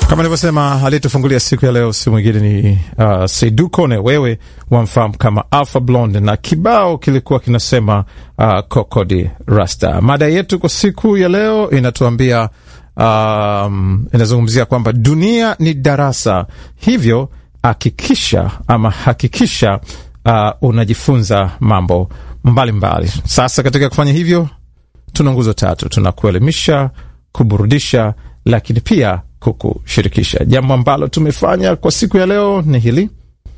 Kama nilivyosema, aliyetufungulia siku ya leo si mwingine ni uh, Seydou Kone, wewe wamfahamu kama Alpha Blondy, na kibao kilikuwa kinasema uh, Kokodi Rasta. Mada yetu kwa siku ya leo inatuambia um, inazungumzia kwamba dunia ni darasa, hivyo hakikisha ama hakikisha uh, unajifunza mambo mbalimbali mbali. Sasa katika kufanya hivyo tuna nguzo tatu: tuna kuelimisha, kuburudisha, lakini pia kukushirikisha. Jambo ambalo tumefanya kwa siku ya leo ni hili,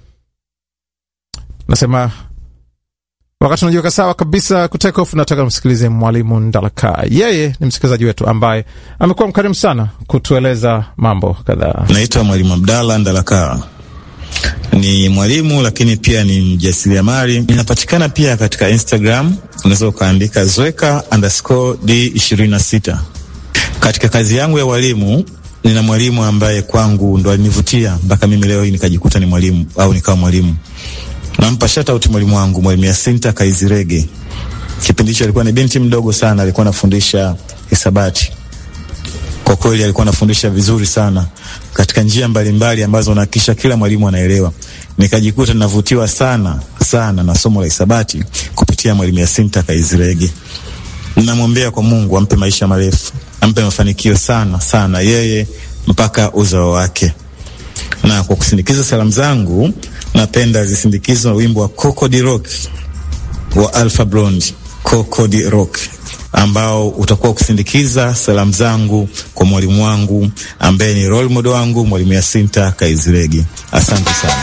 nasema wakati unajiweka sawa kabisa kutake off, nataka msikilize Mwalimu Ndalaka. Yeye ni msikilizaji wetu ambaye amekuwa mkarimu sana kutueleza mambo kadhaa. Naitwa Mwalimu Abdalla Ndalaka, ni mwalimu lakini pia ni mjasiriamali. Ninapatikana pia katika Instagram, unaweza ukaandika zweka underscore d ishirini na sita. Katika kazi yangu ya walimu nina mwalimu ambaye kwangu ndo alinivutia mpaka mimi leo hii nikajikuta ni mwalimu au nikawa mwalimu. Nampa shout out mwalimu wangu, mwalimu Yasinta Kaizirege. Kipindi hicho alikuwa ni binti mdogo sana, alikuwa anafundisha hisabati. Kwa kweli alikuwa anafundisha vizuri sana katika njia mbalimbali mbali ambazo nahakikisha kila mwalimu anaelewa. Nikajikuta ninavutiwa sana sana na somo la hisabati kupitia mwalimu Yasinta Kaizirege. Namwombea kwa Mungu ampe maisha marefu, ampe mafanikio sana sana yeye mpaka uzao wake. Na kwa kusindikiza salamu zangu, napenda zisindikizwe na wimbo wa Coco de Rock wa Alpha Blondy, Coco de Rock ambao utakuwa ukisindikiza salamu zangu kwa mwalimu wangu ambaye ni role model wangu, mwalimu Yasinta Kaizirege. Asante sana.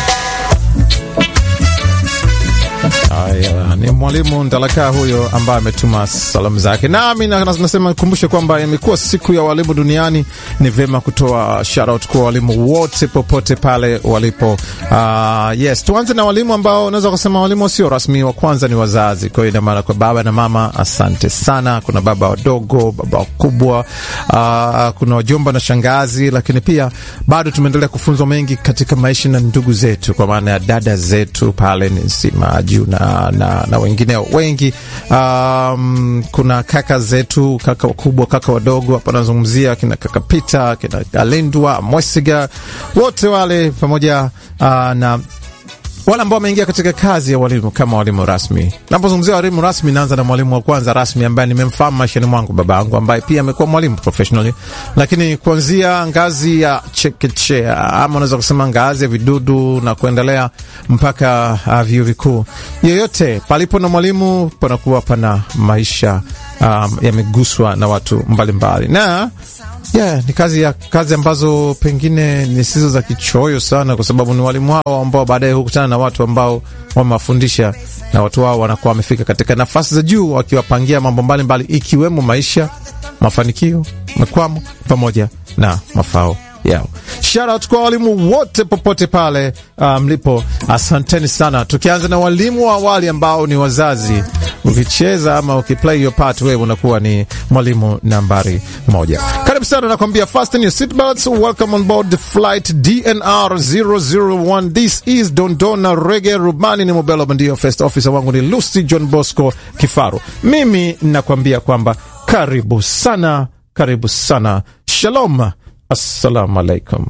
Aya, ni mwalimu Ndalaka huyo ambaye ametuma salamu zake, nami nasema nikumbushe kwamba imekuwa siku ya walimu duniani. Ni vyema kutoa shoutout kwa walimu wote popote pale walipo. Uh, yes, tuanze na walimu ambao unaweza kusema walimu wasio rasmi. Wa kwanza ni wazazi, kwa hiyo ina maana kwa baba na mama, asante sana. Kuna baba wadogo, baba wakubwa, uh, kuna wajomba na shangazi, lakini pia bado tumeendelea kufunzwa mengi katika maisha na ndugu zetu, kwa maana ya dada zetu pale ni Simaju na, na, na wengine wengi. Um, kuna kaka zetu, kaka wakubwa, kaka wadogo, hapa nazungumzia kina kaka Pita, kina Alindwa Mwesiga, wote wale pamoja uh, na wale ambao wameingia katika kazi ya walimu kama walimu rasmi. Napozungumzia walimu rasmi, naanza na mwalimu wa kwanza rasmi ambaye nimemfahamu maishani mwangu, baba yangu ambaye pia amekuwa mwalimu professionally, lakini kuanzia ngazi ya chekechea ama unaweza kusema ngazi ya vidudu na kuendelea mpaka uh, vyuo vikuu, yoyote palipo na mwalimu panakuwa pana maisha um, yameguswa na watu mbalimbali mbali. na Yeah, ni kazi ya kazi ambazo pengine ni sizo za kichoyo sana, kwa sababu ni walimu hao ambao baadaye hukutana na watu ambao wamewafundisha na watu hao wanakuwa wamefika katika nafasi za juu, wakiwapangia mambo mbalimbali ikiwemo maisha, mafanikio, makwamo pamoja na mafao yao. Shout out kwa walimu wote popote pale mlipo, um, asanteni sana. Tukianza na walimu wa awali ambao ni wazazi, ukicheza ama ukiplay your part, wewe unakuwa ni mwalimu nambari moja. Karibu sana, nakwambia fasten your seatbelts, welcome on board the flight DNR 001. This is Dondona Reggae. Rubani ni Mobelo Bandio, first officer wangu ni Lucy John Bosco Kifaru. Mimi nakwambia kwamba karibu sana, karibu sana. Shalom. Assalamu alaikum.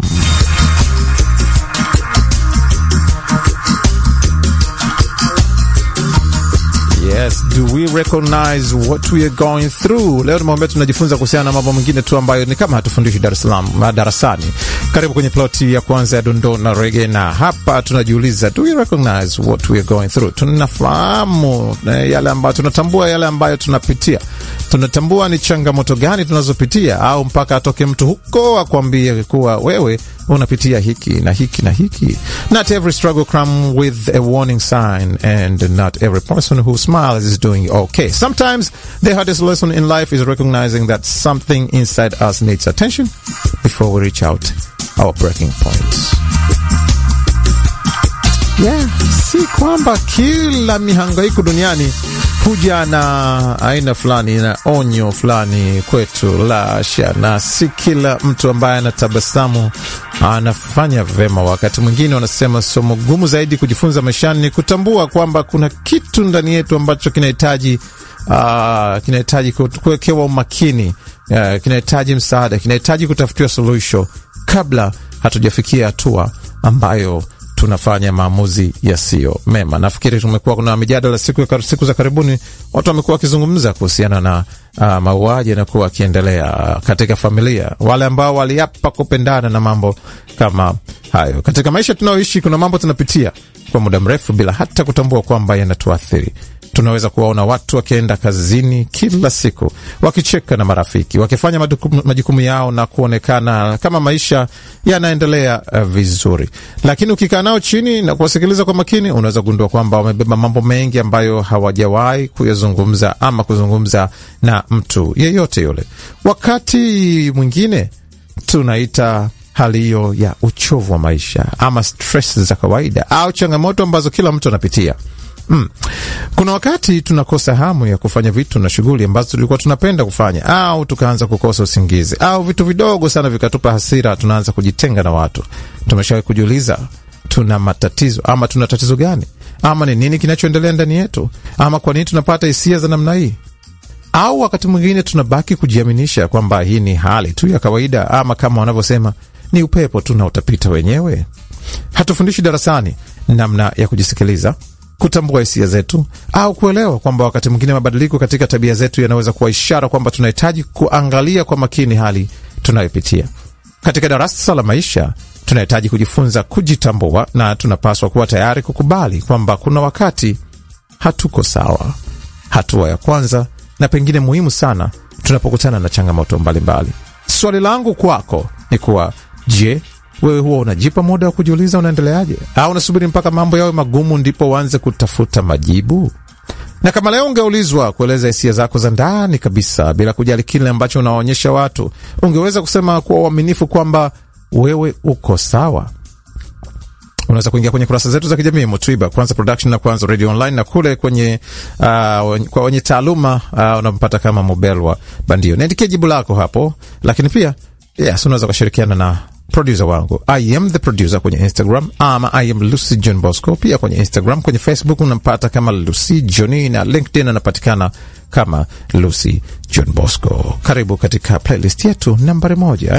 Yes, do we recognize what we are going through? Leo tumeambia tunajifunza kuhusiana na mambo mengine tu ambayo ni kama hatufundishi Dar es Salaam darasani. Karibu kwenye ploti ya kwanza ya dondoo na rege, na hapa tunajiuliza, do we recognize what we are going through? Tunafahamu yale ambayo tunatambua, yale ambayo tunapitia, tunatambua ni changamoto gani tunazopitia, au mpaka atoke mtu huko akwambie kuwa wewe unapitia hiki na hiki na hiki. Not every struggle comes with a warning sign and not every person who smiles is doing okay. Sometimes the hardest lesson in life is recognizing that something inside us needs attention before we reach out our breaking points. Yeah, si kwamba kila mihangaiko duniani huja na aina fulani na onyo fulani kwetu, la sha, na si kila mtu ambaye anatabasamu anafanya vema. Wakati mwingine wanasema somo gumu zaidi kujifunza maishani ni kutambua kwamba kuna kitu ndani yetu ambacho kinahitaji uh, kinahitaji kuwekewa umakini uh, kinahitaji msaada, kinahitaji kutafutiwa suluhisho kabla hatujafikia hatua ambayo tunafanya maamuzi yasiyo mema. Nafikiri tumekuwa kuna mijadala siku, siku za karibuni, watu wamekuwa wakizungumza kuhusiana na uh, mauaji yanakuwa wakiendelea katika familia, wale ambao waliapa kupendana na mambo kama hayo. Katika maisha tunayoishi, kuna mambo tunapitia kwa muda mrefu bila hata kutambua kwamba yanatuathiri. Tunaweza kuwaona watu wakienda kazini kila siku wakicheka na marafiki, wakifanya majukumu yao na kuonekana kama maisha yanaendelea uh, vizuri, lakini ukikaa nao chini na kuwasikiliza kwa makini, unaweza kugundua kwamba wamebeba mambo mengi ambayo hawajawahi kuyazungumza ama kuzungumza na mtu yeyote yule. Wakati mwingine tunaita hali hiyo ya uchovu wa maisha ama stress za kawaida au changamoto ambazo kila mtu anapitia. Mm. Kuna wakati tunakosa hamu ya kufanya vitu na shughuli ambazo tulikuwa tunapenda kufanya, au tukaanza kukosa usingizi, au vitu vidogo sana vikatupa hasira, tunaanza kujitenga na watu. Tumeshawahi kujiuliza tuna matatizo ama tuna tatizo gani, ama ni nini kinachoendelea ndani yetu, ama kwa nini tunapata hisia za namna hii? Au wakati mwingine tunabaki kujiaminisha kwamba hii ni hali tu ya kawaida, ama kama wanavyosema ni upepo tu na utapita wenyewe. Hatufundishi darasani namna ya kujisikiliza kutambua hisia zetu au kuelewa kwamba wakati mwingine mabadiliko katika tabia zetu yanaweza kuwa ishara kwamba tunahitaji kuangalia kwa makini hali tunayopitia. Katika darasa la maisha, tunahitaji kujifunza kujitambua, na tunapaswa kuwa tayari kukubali kwamba kuna wakati hatuko sawa. Hatua ya kwanza na pengine muhimu sana tunapokutana na changamoto mbalimbali. Swali langu kwako ni kuwa, je, wewe huwa unajipa muda wa kujiuliza unaendeleaje, au unasubiri mpaka mambo yawe magumu ndipo uanze kutafuta majibu? Na kama leo ungeulizwa kueleza hisia zako za ndani kabisa bila kujali kile ambacho unawaonyesha watu, ungeweza kusema kwa uaminifu kwamba wewe uko sawa? Unaweza kuingia kwenye kurasa zetu za kijamii Mutwiba Kwanza Production na Kwanza Radio Online, na kule kwenye uh, kwa wenye taaluma uh, unampata kama Mobelwa Bandio. Niandikie jibu lako hapo, lakini pia yes, unaweza ukashirikiana na producer wangu I am the producer kwenye Instagram ama I am Lucy John Bosco. Pia kwenye Instagram, kwenye Facebook unampata kama Lucy Johni na LinkedIn anapatikana kama Lucy John Bosco. Karibu katika playlist yetu nambari moja eh?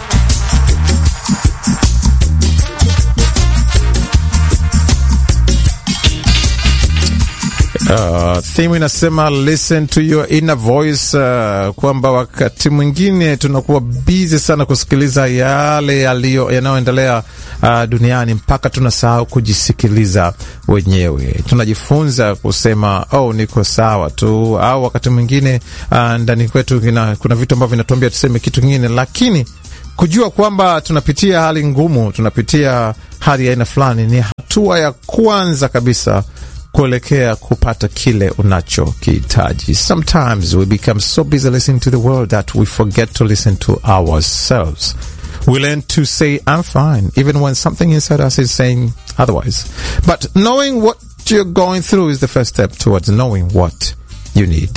Uh, theme inasema listen to your inner voice, uh, kwamba wakati mwingine tunakuwa busy sana kusikiliza yale yaliyo yanayoendelea uh, duniani mpaka tunasahau kujisikiliza wenyewe. Tunajifunza kusema oh, niko sawa tu, au wakati mwingine uh, ndani kwetu kuna vitu ambavyo vinatuambia tuseme kitu kingine, lakini kujua kwamba tunapitia hali ngumu, tunapitia hali ya aina fulani ni hatua ya kwanza kabisa kuelekea kupata kile unachokihitaji. Sometimes we become so busy listening to the world that we forget to listen to ourselves. We learn to say I'm fine even when something inside us is saying otherwise. But knowing what you're going through is the first step towards knowing what you need.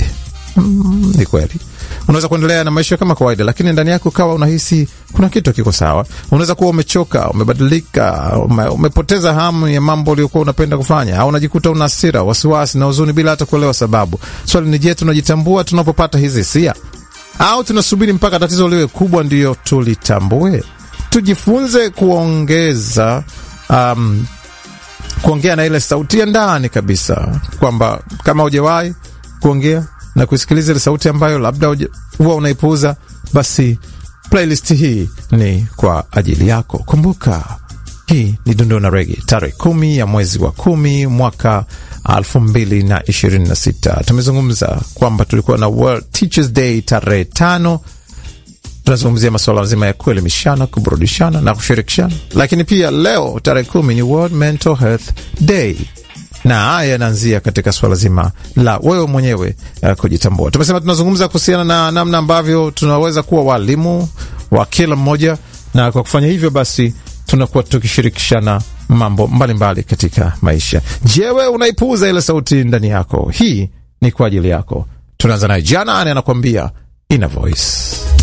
Mm, ni kweli unaweza kuendelea na maisha kama kawaida, lakini ndani yako ukawa unahisi kuna kitu kiko sawa. Unaweza kuwa umechoka, umebadilika, ume, umepoteza hamu ya mambo uliokuwa unapenda kufanya, au unajikuta una hasira, wasiwasi na huzuni bila hata kuelewa sababu. Swali ni je, tunajitambua tunapopata hizi hisia au tunasubiri mpaka tatizo liwe kubwa ndiyo tulitambue? Tujifunze kuongeza um, kuongea na ile sauti ya ndani kabisa, kwamba kama hujawahi kuongea na kusikiliza ile sauti ambayo labda huwa unaipuuza, basi playlist hii ni kwa ajili yako. Kumbuka hii ni Dondoo na Rege, tarehe kumi ya mwezi wa kumi mwaka elfu mbili na ishirini na sita. Tumezungumza kwamba tulikuwa na World Teachers Day tarehe tano. Tunazungumzia masuala mazima ya kuelimishana, kuburudishana na kushirikishana, lakini pia leo tarehe kumi ni World Mental Health Day na haya yanaanzia katika suala zima la wewe mwenyewe uh, kujitambua. Tumesema tunazungumza kuhusiana na namna ambavyo tunaweza kuwa walimu wa kila mmoja, na kwa kufanya hivyo basi tunakuwa tukishirikishana mambo mbalimbali mbali katika maisha. Je, wewe unaipuuza ile sauti ndani yako? Hii ni kwa ajili yako. Tunaanza naye Jana ane anakuambia ina voice